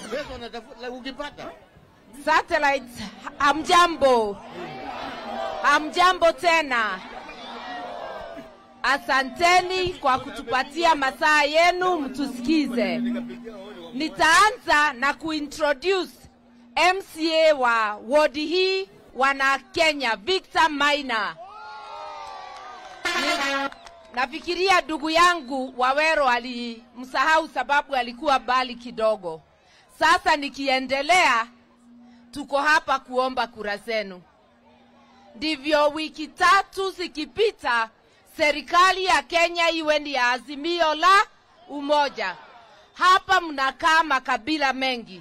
pesa unatafuta ukipata Satellites, hamjambo, hamjambo tena. Asanteni kwa kutupatia masaa yenu mtusikize. Nitaanza na kuintroduce MCA wa wodi hii wana Kenya, Victor Maina. Ni- Nafikiria ndugu yangu Wawero alimsahau sababu alikuwa bali kidogo. Sasa nikiendelea, tuko hapa kuomba kura zenu. Ndivyo wiki tatu zikipita, serikali ya Kenya iwe ni ya azimio la umoja. Hapa mnakaa makabila mengi.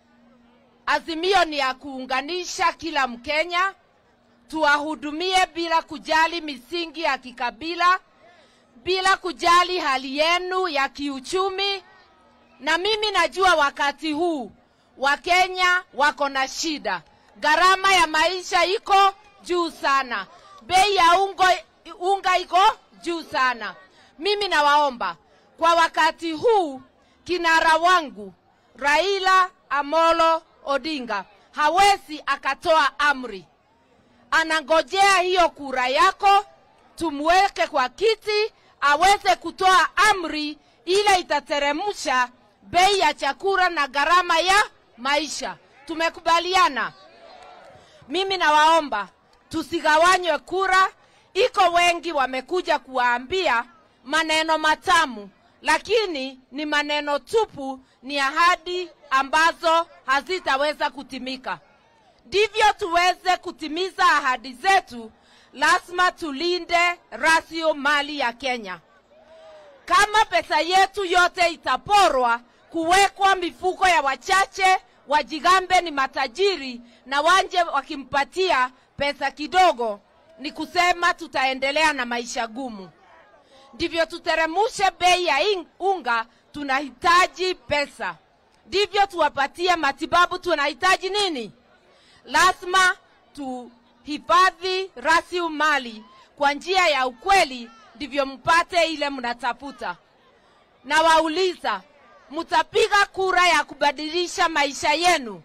Azimio ni ya kuunganisha kila Mkenya, tuwahudumie bila kujali misingi ya kikabila, bila kujali hali yenu ya kiuchumi. Na mimi najua wakati huu Wakenya wako na shida, gharama ya maisha iko juu sana, bei ya ungo, unga iko juu sana. Mimi nawaomba kwa wakati huu, kinara wangu Raila Amolo Odinga hawezi akatoa amri, anangojea hiyo kura yako, tumweke kwa kiti aweze kutoa amri ile itateremsha bei ya chakula na gharama ya maisha. Tumekubaliana? Mimi nawaomba tusigawanywe kura. Iko wengi wamekuja kuwaambia maneno matamu, lakini ni maneno tupu, ni ahadi ambazo hazitaweza kutimika. Ndivyo tuweze kutimiza ahadi zetu, lazima tulinde rasilimali ya Kenya. Kama pesa yetu yote itaporwa kuwekwa mifuko ya wachache, wajigambe ni matajiri na wanje wakimpatia pesa kidogo, ni kusema tutaendelea na maisha gumu. Ndivyo tuteremushe bei ya ing- unga, tunahitaji pesa. Ndivyo tuwapatie matibabu, tunahitaji nini? lazima tuhifadhi rasilimali kwa njia ya ukweli, ndivyo mpate ile mnatafuta. Na wauliza, mtapiga kura ya kubadilisha maisha yenu?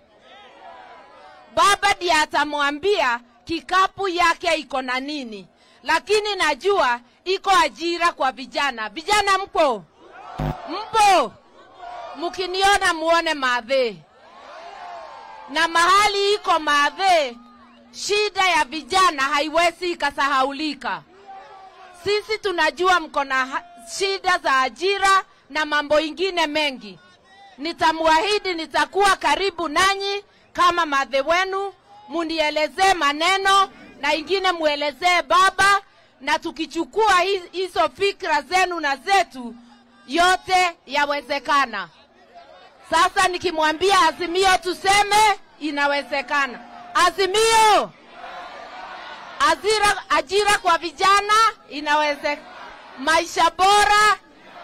Baba ndiye atamwambia kikapu yake iko na nini, lakini najua iko ajira kwa vijana. Vijana mpo? Mpo? Mkiniona muone madhee na mahali iko madhe, shida ya vijana haiwezi ikasahaulika. Sisi tunajua mko na ha- shida za ajira na mambo ingine mengi. Nitamwahidi nitakuwa karibu nanyi kama madhe wenu, munielezee maneno na ingine muelezee baba, na tukichukua hi- hizo fikra zenu na zetu, yote yawezekana. Sasa nikimwambia Azimio tuseme inawezekana. Azimio, ajira, ajira kwa vijana inawezekana, maisha bora,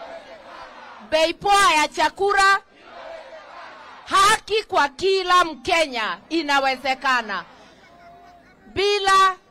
bei poa ya chakula, haki kwa kila Mkenya inawezekana. Bila